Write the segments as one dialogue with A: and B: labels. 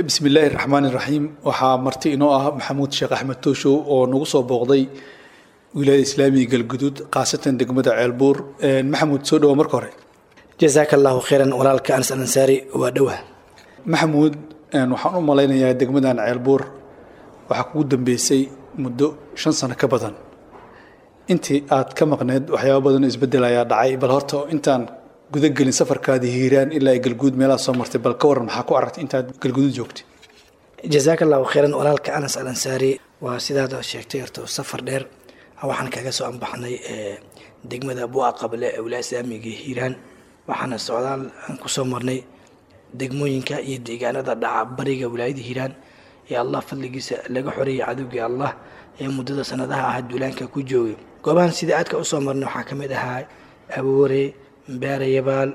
A: bismi illaahi raxmaan iraxiim waxaa marti inoo ah maxamuud sheekh axmed tooshow oo nagu soo booqday wilaayada islaamiga galguduud khaasatan degmada ceelbuur maxamuud soo dhawa marka hore
B: jasaaka allahu khayran walaalka anas alansaari waa dhowah
A: maxamuud waxaan u malaynayaa degmadan ceelbuur waxaa kugu dambeysay muddo shan sano ka badan intii aad ka maqneed waxyaaba badan oo isbedel ayaa dhacay bal horta intaan gudagelin safarkaadii hiiraan ilaa galguud meelaha soo martay bal ka waran maxaa ku aragtay intaad galguduud joogtay
B: jasaaka allahu khayran walaalka anas alansaari waa sidaad sheegtay horta safar dheer waxaan kaga soo anbaxnay degmada bua qable ee wilaaya islaamiga hiiraan waxaana socdaal aan kusoo marnay degmooyinka iyo deegaanada dhaca bariga wilaayada hiiraan ee allah fadligiisa laga xoreeyay cadowgii allah ee muddada sanadaha ah duulaanka ku joogay goobahan sidai aadka usoo marnay waxaa ka mid ahaa aboore beerayabaal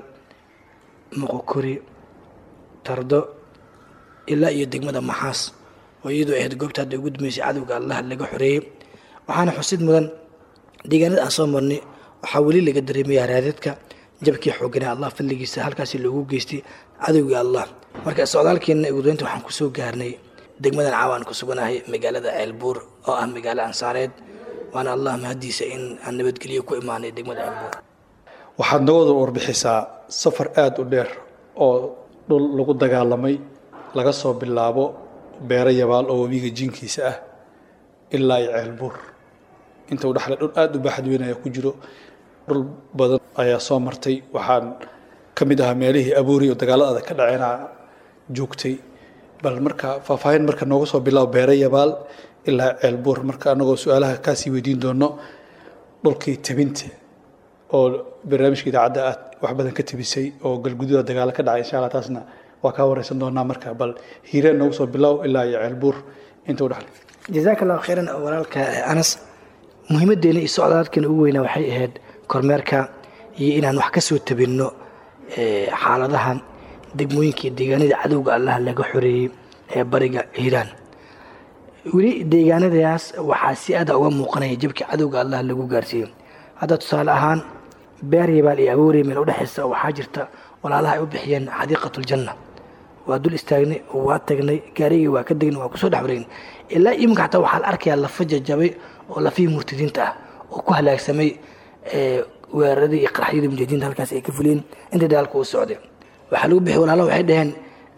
B: moqokori tardo ilaa iyo degmada maxaas oo iyadoo ahayd goobta hadda ugu dambeysay cadowga allah laga xoreeyey waxaana xusid mudan deegaanada aan soo marnay waxaa weli laga dareemaya raadadka jabkii xooganaa allah fadligiisa halkaasi loogu geystay cadowgii allah marka socdaalkeenna ugudaynta waxaan kusoo gaarnay degmadan caawaan ku suganahay magaalada ceelbuur oo ah magaalo ansaareed waana allah mahadiisa in aan nabadgelyo ku imaanay degmada ceelbuur
A: waxaad nagooda warbixisaa safar aada u dheer oo dhul lagu dagaalamay laga soo bilaabo beero yabaal oo webiga jinkiisa ah ilaa iyo ceelbuur inta u dhexle dhul aada u baaxad weyn ayaa ku jiro dhul badan ayaa soo martay waxaan ka mid ahaa meelihii abuuri oo dagaalada ka dhaceena joogtay bal marka faahfaahin marka nooga soo bilaabo beero yabaal ilaa ceelbuur marka anagoo su-aalaha kaasii weydiin doono dhulkii tabinta oo barnaamijka idaacadda aad wax badan ka tabisay oo galgududa dagaalo ka dhacay insha allah taasna waa kaa wareysan doonaa marka bal hiireen nooga soo bilow ilaa iyo ceelbuur inta u dhexle
B: jasaaka allahu khayran walaalka anas muhiimadeena iyo socdaalkeena ugu weynaa waxay ahayd kormeerka iyo inaan wax ka soo tabinno xaaladaha degmooyinka iyo deegaanada cadowga allah laga xoreeyey ee bariga hiiraan weli deegaanadaas waxaa si aada uga muuqanaya jabkii cadowga allah lagu gaarsiiyey hadda tusaale ahaan beer yabaal iyo aboorey meel udhexaysa waxaa jirta walaalaha ay u bixiyeen xadiiqatuljanna waa dul istaagnay waa tagnay gaarigii waa ka degnay waa kusoo dhex wareegnay ilaa iminka xataa waxaa la arkayaa lafa jajabay oo lafihii murtadiinta ah oo ku halaagsamay weeraradii iyo qaraxyadii mujaahidiinta halkaas ay ka fuliyeen intii dagaalka uu socday waxaa lagu bixiyay walaalaha waxay dhaheen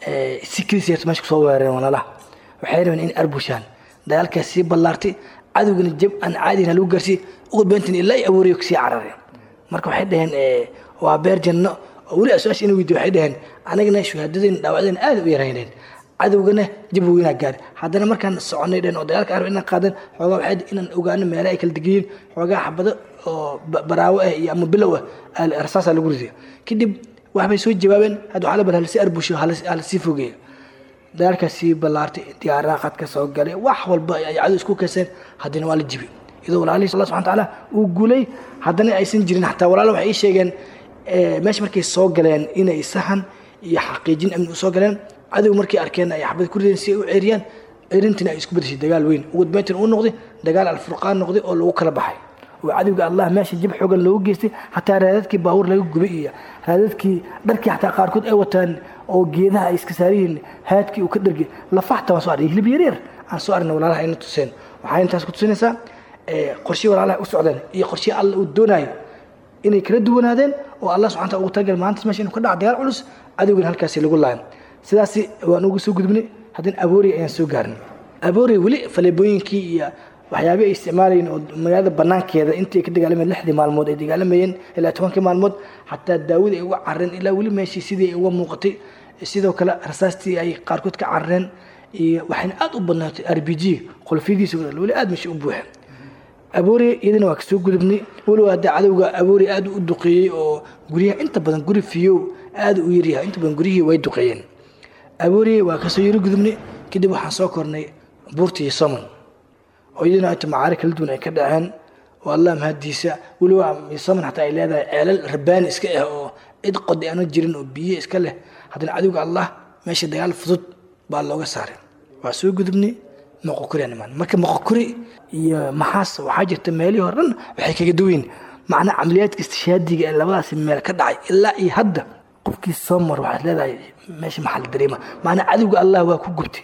B: si keliseerta meesha kusoo weerareen walaalaha waxay rabeen in arbushaan dagaalkaas sii ballaartay cadowgana jab aan caadina lagu gaarsiiyey ugu dambeyntiin ilaa ay abuuriyo kasii carareen marka waxay dhaheen waa beer janno oo weli su-aasha ina weydiyo waxay dhaheen anagana shuhaadadeen dhaawacdeen aada u yarayneen cadowgana jab weynaa gaari haddana markaan soconay dheen oo dagaalka arab inaan qaadan xoogaa waxay inaan ogaano meelaha ay kala degayiin xoogaa xabado oo baraawo ah iyo ama bilow ah rasaasaa lagu riday kadib waxbay soo jawaabeen hadda waxaa la bal halasi arbusho halasii fogeeya dagaalkaas sii ballaartay diyaaraha qad ka soo galay wax walba ay cadow isku keenseen haddana waa la jibi iyadoo walaalihii allah subxana tacaala uu guulay haddana aysan jirin xataa walaalo waxay ii sheegeen meesha markay soo galeen inay sahan iyo xaqiijin amni usoo galeen cadow markay arkeen ay xabad ku rideen si ay u ceeriyaan ceerintina ay isku bedeshay dagaal weyn ugu dambeyntina uu noqday dagaal alfurqaan noqday oo lagu kala baxay oo cadowga allah meesha jib xoogan loogu geystay xataa raadadkii baabuur laga gubay iyo raadadkii dharkii xataa qaarkood ay wataan oo geedaha ay iska saariyihiin haadkii uu ka dhargay lafaxta waan soo arnay hilib yaryar aan soo arnay walaalaha ayna tuseen waxay intaas ku tusinaysaa qorshii walaalaha u socdeen iyo qorshii alla uu doonayo inay kala duwanaadeen oo allah subxana taala ugu talagal maanta meesha inuu ka dhaco dagaal culus cadowgan halkaasi lagu laayo sidaasi waan ugu soo gudbnay haddana abooriya ayaan soo gaarnay abooriya weli faleebooyinkii iyo waxyaabih ay isticmaalayeen oo magaalada banaankeeda intii ay ka dagaalamayeen lixdii maalmood ay dagaalamayeen ilaa tobankii maalmood xataa daawada ay uga carareen ilaa weli meeshii sidii ay uga muuqatay sidoo kale rasaastii ay qaarkood ka carareen iyo waxayna aada u badnaatay r b g qolfiyadiisa weli aada meesha u buuxeen abooriya iyadana waa kasoo gudubnay walow hadda cadowga abooriya aada u duqeeyey oo guryaha inta badan guri fiyow aada u yaryahay inta badan guryihii way duqeeyeen abooriya waa kasoo yaro gudubnay kadib waxaan soo kornay buurta iyo somon oo iyadana inta macaari kala duwan ay ka dhaceen oo allah mahadiisa weliba somon xataa ay leedahay ceelal rabaani iska ah oo cid qodi aana jirin oo biyo iska leh haddana cadowga allah meesha dagaal fudud baa looga saaray waa soo gudubnay moqokuri aan imaan marka moqokuri iyo maxaas waxaa jirta meelihii hore dhan waxay kaga duwayn macnaa camaliyaadka istishaadiga ee labadaasi meel ka dhacay ilaa iyo hadda qofkii soo mar waxaad leedahay meesha maxaa la dareema maanaa cadowga allah waa ku gubtay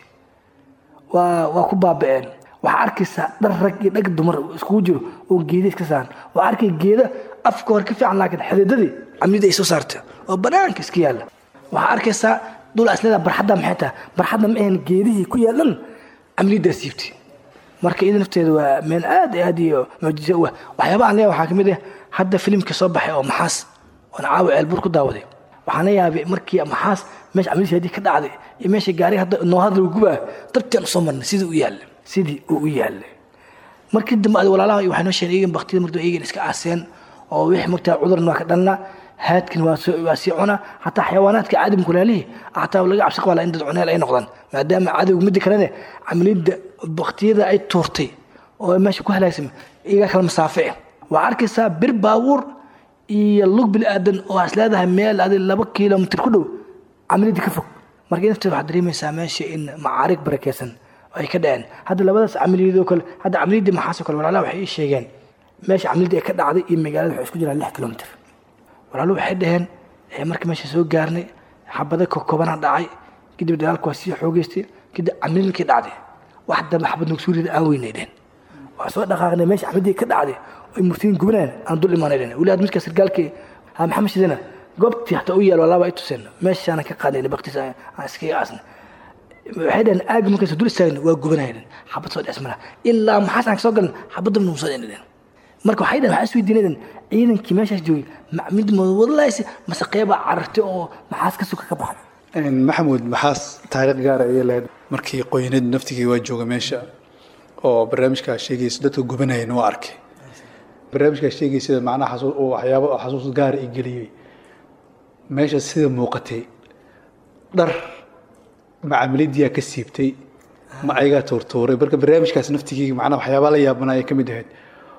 B: waa waa ku baaba'een waxaa arkaysaa dhar rag iyo dhag dumar iskugu jiro oo geeda iska saaran waa arkay geeda afka hore ka fiican laakiin xididadii camnida ay soo saarta oo banaanka iska yaalla waxaa arkaysaa dhul asleeda barxadda maxay tahay barxadda ma ahan geedihii ku yaalan camnidaa siibtay marka iyada nafteeda waa meel aad iyo aad iyo mucjiso u ah waxyaabaha aan leeyahay waxaa kamid ah hadda filimka soo baxay oo maxaas oon caawa ceelbuur ku daawaday waxaan la yaabay markii maxaas meesha camnidii hadii ka dhacday iyo meesha gaari hadda noo hadla gubaa dabtaan usoo marnay sidii u yaalla sidii uu u yaallay markii dambe ad walaalaha waxay noo sheegeen iyagan baktida mardu iyagan iska aaseen oo wixii mogtaa cudurna waa ka dhalna haadkin waa soo waa sii cuna hataa xayawaanaadka cadamku laalihi hataa laga cabsi qabaa in dad cuneel ay noqdaan maadaama cadowga midda kalene camaliyadda baktiyada ay tuurtay oo meesha ku halaagsamay iyagaa kala masaafici waa arkaysaa bir baabuur iyo lug bil aadan oo is leedahay meel adi laba kilomitr ku dhow camaliyadda ka fog marka nafteeda waxaad dareemaysaa meesha in macaarig barakeysan ay ka dhaceen hadda labadaas camaliyadoo kale hadda camaliyadii maxaasoo kale walaalaha waxay ii sheegeen meesha camaliyadii ay ka dhacday iyo magaalada waxay isku jiraan lix kilomitr walaalu waxay dhaheen markii meesha soo gaarnay xabada koobana dhacay kadib dagaalku waa sii xoogeystay kadib camilkii dhacday wax dambe xabad nugsuurida aan weynay dhehen waa soo dhaqaaqnay meesha camaliyadii ka dhacday ay murtiin gubanayn aan dul imaanay dhehen weli aad midka sargaalkii ha maxamed shidana goobtii hataa u yaal walaaba ay tuseen meeshaana ka qaadnay baktiis aan iskaga aasnay waxay dhaheen aagi markaas dul istaagna waa gubanaya dhehen xabad soo dhesmana ilaa maxaas aan kasoo galan xabadda nuu soo dhehen marka waxay dhaheen waxaa isweydiinayeen ciidankii meeshaas joogay mid wadalays mase qeybaa carartay oo maxaas ka suka ka baxday
A: maxamuud maxaas taariikh gaara ayay lahayd markii qoynadu naftigii waa jooga meesha oo barnaamijkaa sheegaysa dadka gubanayana waa arkay barnaamijkaa sheegaysada macnaha waxyaabo xasuus gaara i geliyey meesha sida muuqatay dhar ma camaladiyaa ka siibtay ma ayagaa tuurtuuray marka barnaamijkaas naftigii macnaha waxyaabaa la yaabanaya ka mid ahayd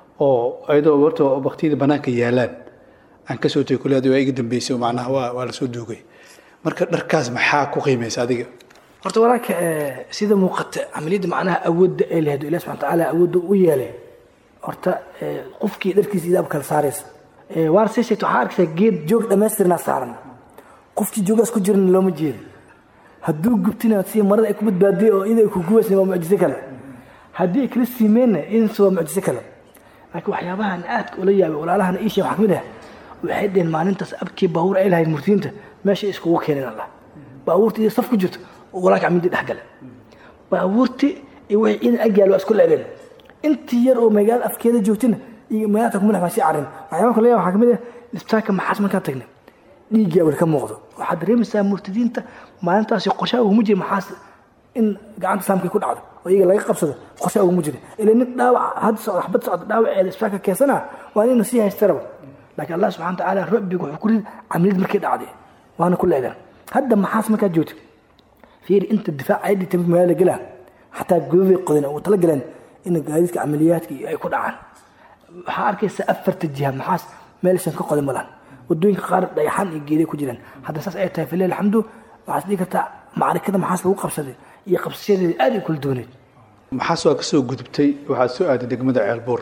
A: oo ayadoo horta baktiyada banaanka yaalaan aan kasoo tegay kule adi waa iga dambeysay macnaha waa waa lasoo duugay marka dharkaas maxaa ku qiimaysa adiga
B: horta walaalka sida muuqata camaliyadda macnaha awoodda ay lahayd ilahi subxana tacaala awoodda u yeelay horta qofkii dharkiisa idaab kala saaraysa waana sii sheegta waxaa arkaysaa geed joog dhammaystirnaa saaran qofkii joogaas ku jiran looma jeedo hadduu gubtina si marada ay ku badbaadiyay oo ida ay ku gubaysna waa mucjiso kale haddii ay kala siimeenna idanse waa mucjiso kale laakiin waxyaabahan aadka ula yaabay walaalahana iishe waxaa kamid ah waxay dheheen maalintaas abkii baabuur ay lahayd murtiinta meesha iskugu keeneen allah baabuurta iyo saf ku jirto oo walaalka camindii dhex gala baabuurti iyo wixii ciidan agyaal waa isku leebeen intii yar oo magaalada afkeeda joogtina iyo magaalada kumadax baa sii carin waxyaaba kale waxaa kamid ah isbitaalka maxaas markaan tagnay dhiiggii awel ka muuqdo waxaad dareemaysaa murtadiinta maalintaasi qorshaha uguma jira maxaas in gacanta saamkay ku dhacdo oo iyaga laga qabsado qorshaha uguma jira ila nin dhaawac had socda xabad socda dhaawaceeda isbitaalka keensana waa inaynu sii haystaraba laakiin allah subxana watacaala rabbiga wuxuu ku ridi camiliyad markay dhacday waana ku leedan hadda maxaas markaad joogto fiiri inta difaac ay dhigtay magaalada gelaa xataa godaday qodan ugu tala galeen in gaadiidka camaliyaadka ay ku dhacaan waxaa arkaysa afarta jiha maxaas meelaysan ka qodan malaan wadooyinka qaar dhagaxaan iyo geeday ku jiraan hadda saas ay tahay falilah alxamdu waxaad dhihi kartaa macarikada maxaas lagu qabsaday iyo qabsashadeeda aad ay kula dooneed
A: maxaas waa kasoo gudubtay waxaad soo aaday degmada ceelbuur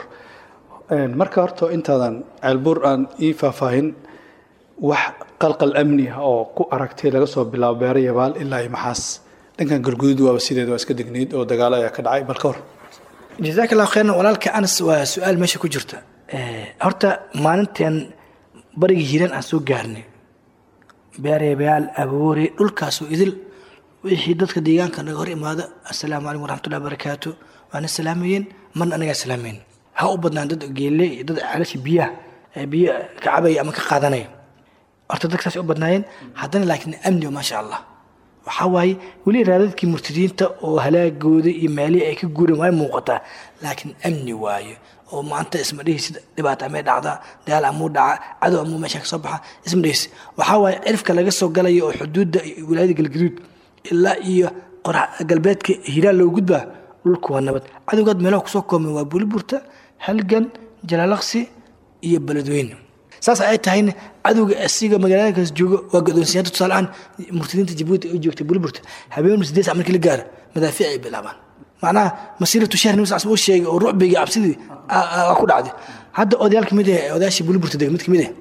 A: marka horta intaadan ceelbuur aan ii faahfaahin wax qalqal amni ah oo ku aragtay laga soo bilaabo beero yabaal ilaa iyo maxaas dhankan galguduud waaba sideed waa iska degnayd oo dagaalo ayaa ka dhacay bal ka hor
B: jazaak allahu khayran walaalka anas waa su-aal meesha ku jirta horta maalinteen barigii hiiraan aan soo gaarnay beereebayaal aboore dhulkaasoo idil wixii dadka deegaanka naga hor imaada assalaamu calaykum waraxmatullahi wabarakaatu waana salaamayeen marna anagaa salaameyn ha u badnaan dad geelle iyo dad ceelasha biyaha biyo ka cabaya ama ka qaadanaya horta dadka saas u badnaayeen haddana laakiin amni maasha allah waxaa waaye weli raadadkii murtadiinta oo halaagooda iyo meelihii ay ka guureen way muuqataa laakiin amni waaye oo maanta isma dhihisi dhibaata amay dhacdaa dagaal amuu dhaca cadow amuu meesha ka soo baxa isma dhihisi waxaa waaye cirifka laga soo galaya oo xuduudda wilaayada galgaduud ilaa iyo qorax galbeedka hiiraan loo gudbaa dhulku waa nabad cadowgaad meelaha kusoo koomay waa buliburta halgan jalaalaqsi iyo beledweyne saas ay tahayna cadowga asiga magaaladaas jooga waa gadoonsiyada tusaaleaan murtadiinta jabuuti ay joogtay buliburta habeen sideed sac markii la gaaro madaafiic ay bilaabaan macnaha masiiratu shahr nin saas uu sheegay oo rucbiga cabsidii waa ku dhacday hadda odayaal kamid ah odayaashii buliburta deg mid kamid ah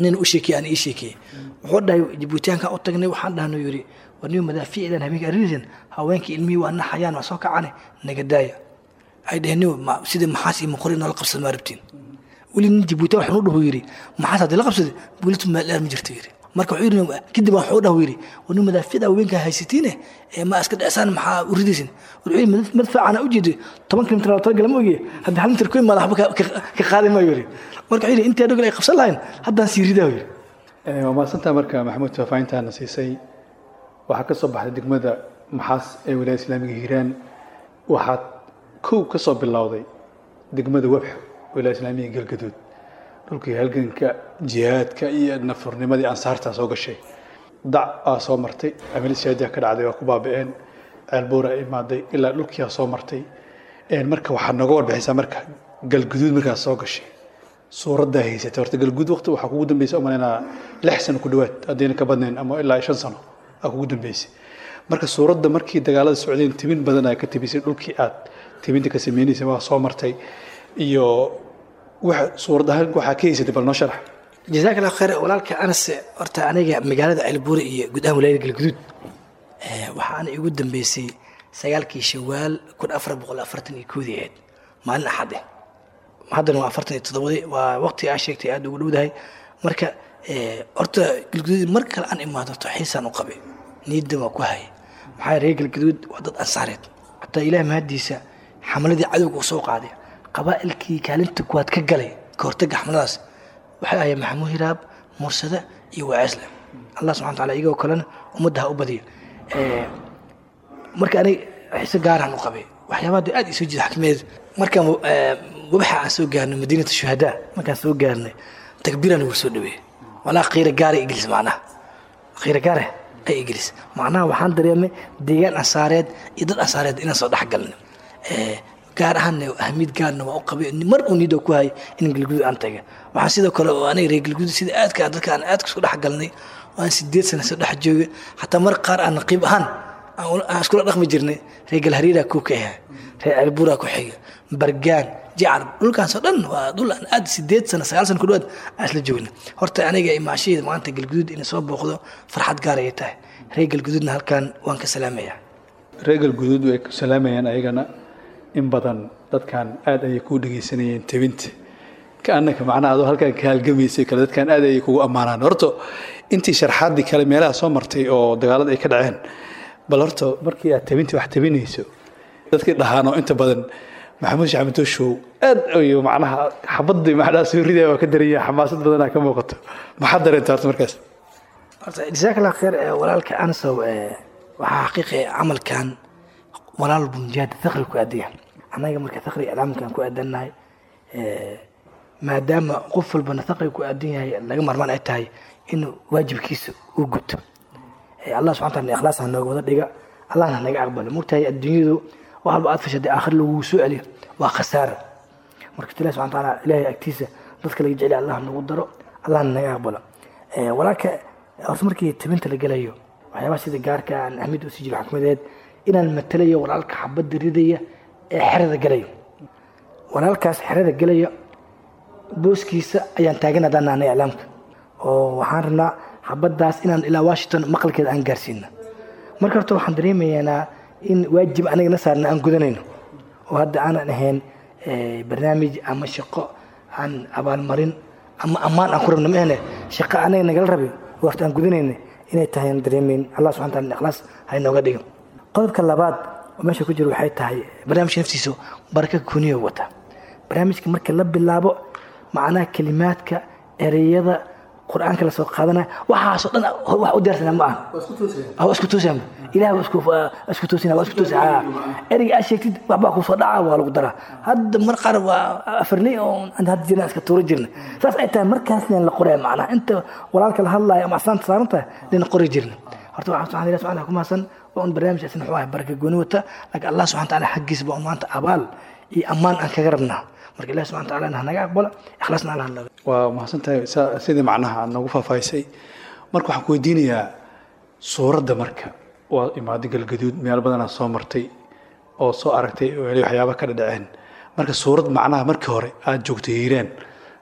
B: nin u sheekey aan ii sheekeyey wuxuu dhahay jibuutiyaanka u tagnay waxaan dhahno yidhi war niyo madaafiicdan habeenka ariisan haweenkii ilmihii waa naxayaan waa soo kacane naga daaya ay dhaheen niyo sida maxaas iyo maqori noola qabsada maa rabtiin weli nin jibuutiyan waxaan u dhahu yidhi maxaas haddii la qabsaday bulitu meeldheer ma jirto yidhi marka wuxuu yidhi kadib waxuu dhahu yidhi war niyo madaafiicda haweenka haysatiine ma iska dhecsan maxaa u ridaysin wuxuu yidhi madfaacana u jeeday toban kilomitir tala gala ma ogiye haddii hal mitir ku imaada waxba ka qaadi maayo yidhi marka wuxuu yidhi intii adhogal ay qabsan lahayn haddaan sii ridaa yidhi
A: waa mahadsantaa marka maxamuud faafahintaana siisay waxaa ka soo baxday degmada maxaas ee wilaaya islaamiga hiiraan waxaad kow ka soo bilowday degmada webxo wilaaya islaamiga galgaduud dhulkii halganka jihaadka iyo nafurnimadii ansaartaa soo gashay dac aa soo martay amil shaadiya ka dhacday waa ku baaba'een ceelbuura imaaday ilaa dhulkiiaa soo martay marka waxaad nooga warbixisaa marka galguduud markaas soo gashay suuraddaa haysatay horta galguud waqti waxaa kugu dambeysay umalaynaa lix sano ku dhowaad haddayna ka badnayn ama ilaa shan sano aa kugu dambeysay marka suuradda markii dagaalada socdeen timin badan aa ka tibisay dhulkii aad timinta ka sameynaysay waa soo martay iyo suurad ahaan waxaa ka haysatay bal noo sharax
B: jazaak allah khayr walaalka anas horta aniga magaalada ceelbuure iyo guud ahaan wilaayada galguduud waxaana igu dambeysay sagaalkii shawaal kun afar boqol afartan iyo koodii ahayd maalin axade haddana waa afartan iyo toddobadii waa waqti aa sheegtay aada ugu dhowdahay marka horta galguduud mar kale aan imaado horta xiisaan u qabay niidda waa ku hayay maxaa reer galguduud waa dad ansaareed xataa ilaah mahadiisa xamaladii cadowga uu soo qaaday qabaa'ilkii kaalinta kuwaad ka galay ka hortagga xamaladaas waxay ahayd maxamuud hiraab mursada iyo waaceesle allah subxana wataala iyagoo kalena ummadda ha u badiya marka anig xiise gaaraan u qabay waxyaabaha dee aad isoo jiida xakmeed markaan wabaxa aan soo gaarnay madiinata shuhadaa markaan soo gaarnay takbiiraan ugu soo dhaweeyey walaa qiira gaara igelis macnaha qiira gaara ay igelis macnaha waxaan dareemay deegaan ansaareed iyo dad ansaareed inaan soo dhex galnay gaar ahaanna ahmiyad gaarna waa u qabay mar uu niidoo ku hayay in galguduud aan taga waxaan sidoo kale oo aniga reer galguduud sida aadka dadka aan aadka soo dhex galnay aan sideed sana soo dhex joogay xataa mar qaar aan naqiib ahaan aan iskula dhaqmi jirnay reer galhariiraa kuu ka ahaa reer ceelbuuraa ku xiga bargaan jacar dhulkaasoo dhan waa dhul aan aad sideed sana sagaal sana ku dhawaad aan isla joognay horta aniga imaashaheeda maanta galguduud inay soo booqdo farxad gaar ayay tahay reer galguduudna halkan waan ka salaamayaa
A: reer galguduud way ku salaamayaan ayagana in badan dadkan aad ayay kuu dhegaysanayeen tebinta kaanaka macnaha adoo halkan ka halgamaysay kale dadkan aad ayay kugu ammaanaan horta intii sharxaaddii kale meelaha soo martay oo dagaalada ay ka dhaceen bal horta markii aad tebintii wax tebinayso dadkii dhahaanoo inta badan maxamuud shaxmed show aad ayu macnaha xabadii macnaha soo ridaya waa ka daranya xamaasad badanaa ka muuqato maxaad dareenta horta markaas
B: horta jazaak allah khayr walaalka ansow waxaa xaqiiqi camalkan walaal bunjaada thaqri ku aadaya annaga marka thaqri iclaamkan ku aadannahay maadaama qof walbana thaqri ku aadan yahay laga marmaan ay tahay in waajibkiisa uu guto allah subxana taala ikhlaas ha nooga wada dhiga allahna naga aqbalo mogtahay adduunyadu wax walba aad fashaday aakhir lagugu soo celiyo waa khasaara marka ilahi subxana taala ilaahay agtiisa dadka laga jeceliya allah nagu daro allahna naga aqbalo walaalka horta markii tabinta la gelayo waxyaabaha sida gaarka aan ahmid usii jiro xakmadeed inaan matalayo walaalka xabadda ridaya ee xerada gelaya walaalkaas xerada gelaya booskiisa ayaan taagan haddaan nahnay iclaamka oo waxaan rabnaa xabaddaas inaan ilaa washington maqalkeeda aan gaarsiina marka horta waxaan dareemaynaa in waajib aniga na saarna aan gudanayno oo hadda aanan ahayn barnaamij ama shaqo aan abaalmarin ama ammaan aan ku rabno ma ahne shaqo anaga nagala rabin waqti aan gudanayna inay tahay aan dareemayn allah subxana taala ikhlaas ha inooga dhigo qodobka labaad oo meesha ku jira waxay tahay barnaamijka naftiisa baraka kuniyo wata barnaamijka marka la bilaabo macnaha kelimaadka ereyada qur-aanka lasoo qaadanaya waxaasoo dhan wax u diyaarsana ma aha waa isku toosaya ilaah waa isku toosina waa isku toosi ereyga aad sheegtid waxbaa kusoo dhaca waa lagu daraa hadda mar qaar waa afarley oo aan hadda jirna iska tuuro jirna saas ay tahay markaasna la qoraya macnaha inta walaalka la hadlaayo ama asaanta saaran tahay lina qori jirna horta waxaan subxana ilahi subxana ku mahadsan waa un barnaamijkaasi muxuu ahay baraka gooni wata laakiin allah subxana taala xaggiisa baa un maanta abaal iyo ammaan aan kaga rabnaa marka ilahi subxana taala ha naga aqbalo ikhlaasna allah naga
A: waa mahadsantahay sidii macnaha aad nagu faahfaahisay marka waxaan ku weydiinayaa suuradda marka waa imaaday galgaduud meel badanaa soo martay oo soo aragtay weli waxyaaba ka dhadhaceen marka suurad macnaha markii hore aad joogtay hiiraan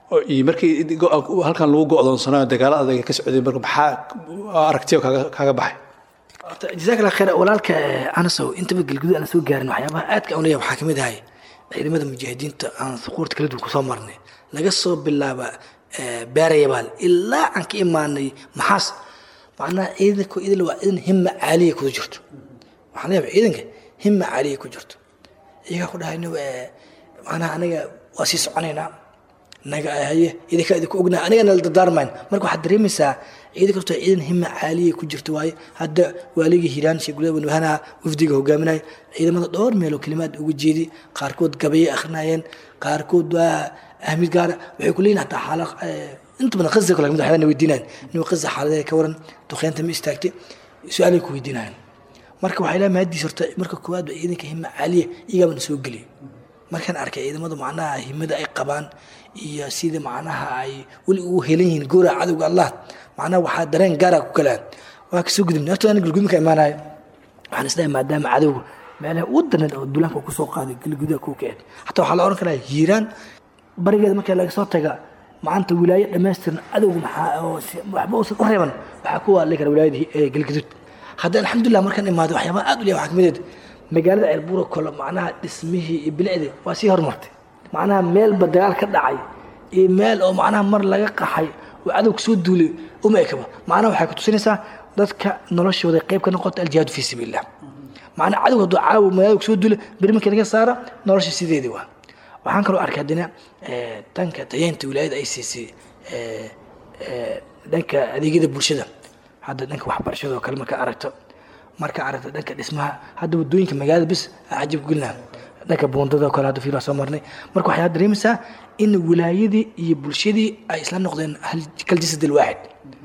A: oo iyo markii go- halkan lagu go'doonsanayo dagaalo adag ay ka socday marka maxaa aragtiyo kaaga kaaga baxay
B: horta jazaak allah khayr walaalka eh, anasow intaba galgudu aan soo gaarin waxyaabaha aadka aan leeyahay waxaa ka mid ahay ciidamada mujaahidiinta aan suquurta kala duwan kusoo marnay laga soo bilaaba eh, beerayabaal ilaa aan ka imaanay maxaas macnaha ciidanku idil waa ciidan himma caaliya kuda jirto waxaan leeyahay ciidanka himma caaliya ku jirto iyagaa ku dhahayno eh, macnaha anaga waa sii soconaynaa naga haye idinka idinku ognahay anigana la dardaarmayn marka waxaad dareemaysaa ciidan kastoo ciidan hima caaliya ku jirta waaye hadda waaligii hiiraan sheegulada wanwahanaha wafdiga hogaaminaya ciidamada dhowr meeloo kelimaad uga jeedi qaarkood gabayay akhrinayeen qaarkood waa ahmid gaara waxay ku leeyihin hataa xaala inta badan qaza kale kamid waxyaabana weydiinayan nin qaza xaaladeeda ka waran duqeynta ma istaagtay su-aalay ku weydiinayan marka waxay leeyahay mahadiis horta marka koowaad ba ciidanka hima caaliya iyagaabana soo geliyay markaan arkay ciidamadu macnaha himada ay qabaan iyo sida macnaha ay weli ugu helan yihiin goora cadowga allah macnaha waxaa dareen gaara ku kalaan waa kasoo gudubnay horta ana galgudmi ka imaanayo waxaan isleeyahay maadaama cadowga meelaha ugu daran oo duulaanka uu kusoo qaaday galgudaha kuu keen hataa waxaa la oran karaa hiiraan barigeeda marka laga soo taga maanta wilaayo dhammaystiran cadowga maxaa oo si- waxba uusan u reeban waxaa ku waali kara wilaayada hi- ee galgudud hadda alxamdulilah markaan imaado waxyaabaha aad u leeyahay waxaa kamid ah magaalada ceelbuura kole macnaha dhismihii iyo bilicdii waa sii horumartay macnaha meelba dagaal ka dhacay iyo meel oo macnaha mar laga qaxay oo cadow kasoo duulay uma ekaba macnaha waxay ku tusinaysaa dadka noloshooda qayb ka noqota aljihaadu fii sabiilillah macnaha cadowga hadduu caawa magaalada kasoo duulay beri markii laga saara nolosha sideedii waa waxaan kaloo arkay haddana eh, dhanka tayeynta wilaayada ay siisay eh, eh, dhanka adeegyada bulshada hadda dhanka waxbarashada oo kale marka aragto marka aragto dhanka dhismaha hadda wadooyinka magaalada bis aa cajab gelina dhanka buundada oo kale hadda fiil waa soo marnay marka waxaad dareemaysaa in wilaayadii iyo bulshadii ay isla noqdeen hal kal jasad alwaaxid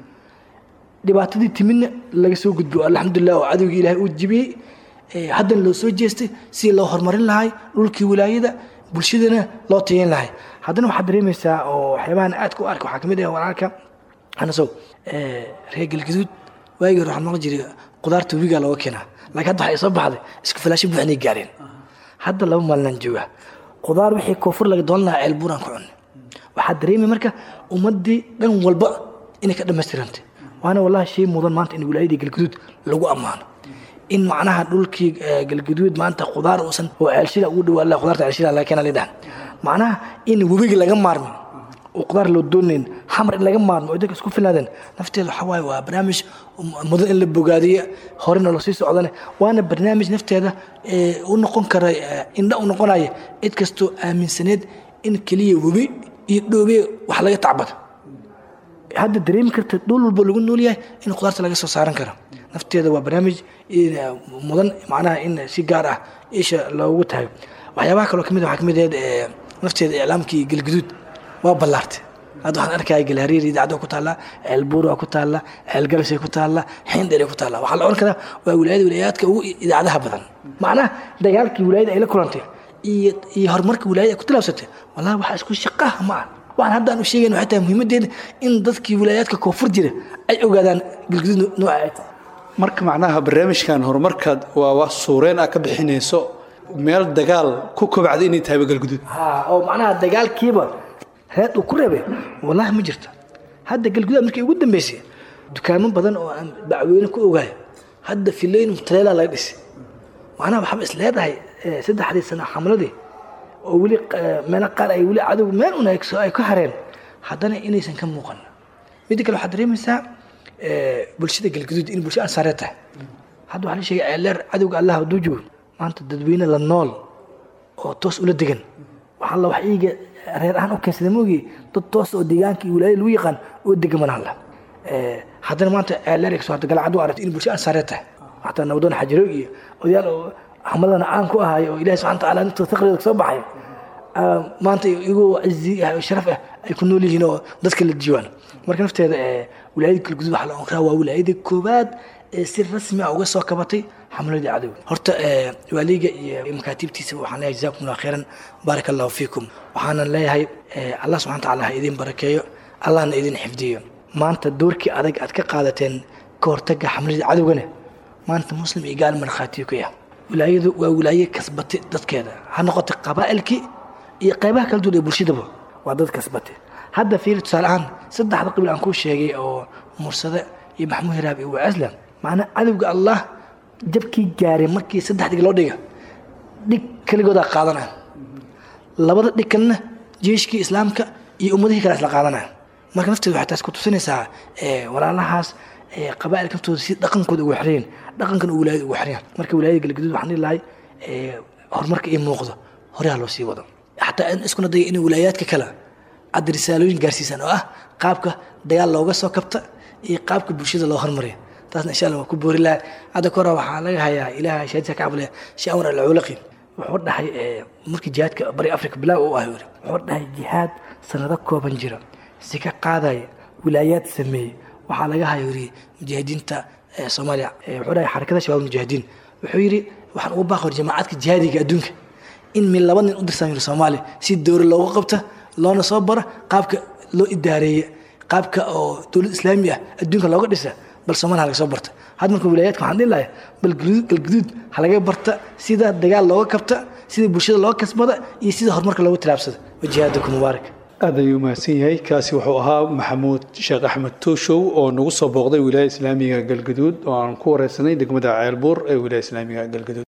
B: dhibaatadii timidna laga soo gudbo alxamdulilah oo cadowgii ilaahay uu jibiyey Eh, haddana loo soo jeestay si loo horumarin lahay dhulkii wilaayada bulshadana loo tayin lahay haddana waxaad dareemaysaa oo waxyaabahan aad ku arka waxaa kamid ah walaalka anasow eh, reer galgaduud waagii hore waxaan maqli jiray qudaarta webigaa looga keenaa laakiin hadda waxay soo baxday isku filaasho buuxnay gaareen hadda laba maalinaan jooga qudaar wixii koonfur laga doolan lahaa ceel buuraan ku cunay waxaa dareemay marka ummadii dhan walba inay ka dhammaystirantay waana wallahi shay mudan maanta in wilaayadii galgaduud lagu ammaano in macnaha dhulkii eh, galgaduud maanta qudaar uusan oo ceelshila ugu dhawaa la qudaarta ceelshila laga keena lidhahan macnaha in webiga laga maarmin oo qudaar loo doonayn xamar in laga maarmo oo dadka isku filaadeen nafteeda waxaa waaye waa barnaamij mudan in la bogaadiyo horena loo sii socdane waana barnaamij nafteeda ee, u noqon kara eh, indha u noqonaya cid kastoo aaminsaneed in keliya webi iyo dhoobe wax laga tacbado hadda dareemi karta dhul walba lagu nool yahay in qudaarta laga soo saaran karo nafteeda waa barnaamij in, eh, mudan macnaha in si gaar ah isha loogu tahay waxyaabaha kaloo kamid ah waxaa kamid ahayd eh, nafteeda iclaamkii galguduud waa ballaartay hadda waxaan arkaya galhariir idaacada ku taalla ceelbuur waa ku taalla ceelgalasay ku taalla xeendheray ku taalla waxaa la odhan karaa waa wilaayada wilaayaadka ugu idaacadaha badan macnaha dagaalkii wilaayada ay la kulantay iyo iyo horumarka wilaayada ay ku tilaabsatay wallahi waxaa isku shaqaha ma ah waxaan hadda aan u sheegayn waxay tahay muhiimadeeda in dadkii wilaayaadka koonfur jira ay ogaadaan galguduud nooca ay tahay
A: marka macnaha barnaamijkan horumarkaad waa wax suureen ah ka bixinayso meel dagaal ku kobcday inay tahay galguduud
B: ha oo macnaha dagaalkiiba reed uu ku reebay wallahi ma jirto hadda galgudaad markii ugu dambeysay dukaamo badan oo aan bacweyne ku ogaay hadda filoyin mutaleela laga dhisay macnaha waxaaba is leedahay eh, saddexdii sano xamladii oo weli eh, meelo qaar ay weli cadow meel un ay soo- ay ka hareen haddana inaysan ka muuqan midda kale waxaad dareemaysaa eh, bulshada galguduud in bulsho ansaareed tahay hadda waxaa la sheegay ceeleer cadowga allah hadduu joogo maanta dadweyne la nool oo toos ula degan waxaa la wax iiga reer ahaan u keensada moogi dad toos oo deegaanka iyo wilaayada lagu yaqaan oo degan mana hadla haddana maanta ceeleer soo hadda galcad u aragtay in bulsho ansaareed tahay xataa nabdoon xajiroog iyo odayaal oo xamadana caan ku ahaay oo ilahi subxana watacaala inta taqriida kasoo baxay ah, maanta igoo cizi ah oo sharaf ah ay ku nool yihiin oo dadka la diiwaan marka nafteeda eh, wilaayada galgudud waxaa la oran karaa waa wilaayadii koowaad ee si rasmi ah uga soo kabatay xamladii cadowga horta eh, waaliga iyo makaatiibtiisa waxaan leeyahay jazakum allah khayran baaraka allahu fiikum waxaanan leeyahay eh, allah subxana watacaala ha idin barakeeyo allahna idin xifdiyo maanta doorkii adag aad ka qaadateen ka hortaga xamladii cadowgana maanta muslim iyo gaal markhaatiyo ku yah wilaayadu waa wilaaye kasbatay dadkeeda ha noqotay qabaa'ilkii iyo qaybaha kala duwan ee bulshadaba waa dad kasbatay hadda fiiri tusaale ahaan saddexda qabiil aan kuu sheegay oo mursade iyo maxmuud hiraab iyo waaslam macnaa cadowga allah jabkii gaaray markii saddex dhig loo dhiga dhig keligoodaa qaadanaya labada dhig kalena jeeshkii islaamka iyo ummadihii kale isla qaadanaya marka nafteedu waxay taas ku tusinaysaa walaalahaas qabaa'ilka naftooda si dhaqankooda ugu xireen dhaqankan uu wilaayada ugu xireen marka wilaayada galgaduud waxaan dhihi lahay horumarka ii muuqdo horeha loo sii wado xataa in iskuna daya inay wilaayaadka kale aad risaalooyin gaarsiisaan oo ah qaabka dagaal looga soo kabta iyo qaabka bulshada loo hormariyo taasna insha allah waa ku boori laha hadda ka hore waxaa laga hayaa ilaah shaadisa ka cabulaya shi amar alculaqi wuxuu dhahay markii jihaadka bari africa bilaaw u ah yiri wuxuu dhahay jihaad sanado kooban jira si ka qaadaya wilaayaad sameeyey waxaa laga hayo yiri mujaahidiinta soomaaliya wuxuu dhahay xarakada shabaab mujaahidiin wuxuu yidhi waxaan ugu baaqor jamaacadka jihaadiga adduunka in min laba nin u dirsan yiri soomaaliya si dowlad looga qabta loona soo baro qaabka loo idaareeye qaabka oo dowlad islaami ah adduunka looga dhisa bal soomaaliya laga soo barta had marka wilaayaadka waxaan dhihi lahay bal galguduud ha laga barta sida dagaal looga kabta sida bulshada looga kasbada iyo sida horumarka loogu tilaabsada wajihaadaku mubaarak
A: aad ayuu mahadsan yahay kaasi wuxuu ahaa maxamuud sheekh axmed tooshow oo nagu soo booqday wilaaya islaamiga galgaduud oo aan ku wareysanay degmada ceelbuur ee wilaaya islaamiga galgaduud